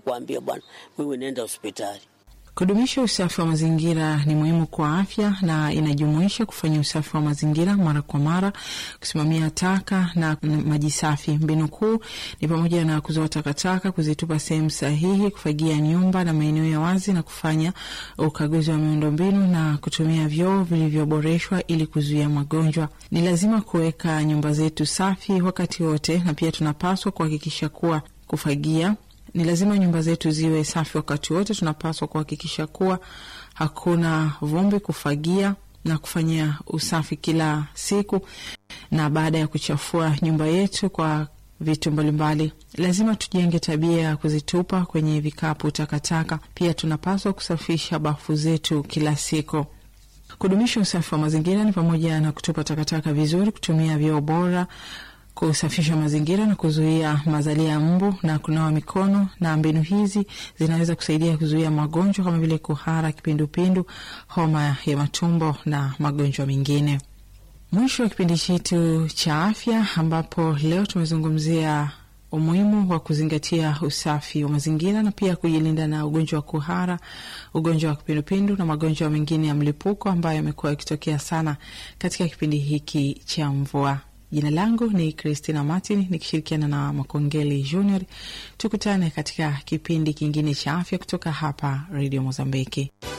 kuambia bwana, wewe nenda hospitali. Kudumisha usafi wa mazingira ni muhimu kwa afya na inajumuisha kufanya usafi wa mazingira mara kwa mara, kusimamia taka na maji safi. Mbinu kuu ni pamoja na kuzoa takataka, kuzitupa sehemu sahihi, kufagia nyumba na maeneo ya wazi, na kufanya ukaguzi wa miundombinu na kutumia vyoo vilivyoboreshwa ili kuzuia magonjwa. Ni lazima kuweka nyumba zetu safi wakati wote, na pia tunapaswa kuhakikisha kuwa kufagia ni lazima nyumba zetu ziwe safi wakati wote. Tunapaswa kuhakikisha kuwa hakuna vumbi, kufagia na kufanyia usafi kila siku, na baada ya kuchafua nyumba yetu kwa vitu mbalimbali, lazima tujenge tabia ya kuzitupa kwenye vikapu takataka. Pia tunapaswa kusafisha bafu zetu kila siku. Kudumisha usafi wa mazingira ni pamoja na kutupa takataka vizuri, kutumia vyoo bora kusafisha mazingira na kuzuia mazalia ya mbu na kunawa mikono. Na mbinu hizi zinaweza kusaidia kuzuia magonjwa kama vile kuhara, kipindupindu, homa ya matumbo na magonjwa mengine. Mwisho wa kipindi chetu cha afya, ambapo leo tumezungumzia umuhimu wa kuzingatia usafi wa mazingira na pia kujilinda na ugonjwa wa kuhara, ugonjwa wa kipindupindu na magonjwa mengine ya mlipuko ambayo yamekuwa yakitokea sana katika kipindi hiki cha mvua. Jina langu ni Christina Martin nikishirikiana na Makongeli Junior. Tukutane katika kipindi kingine cha afya kutoka hapa Radio Mozambiki.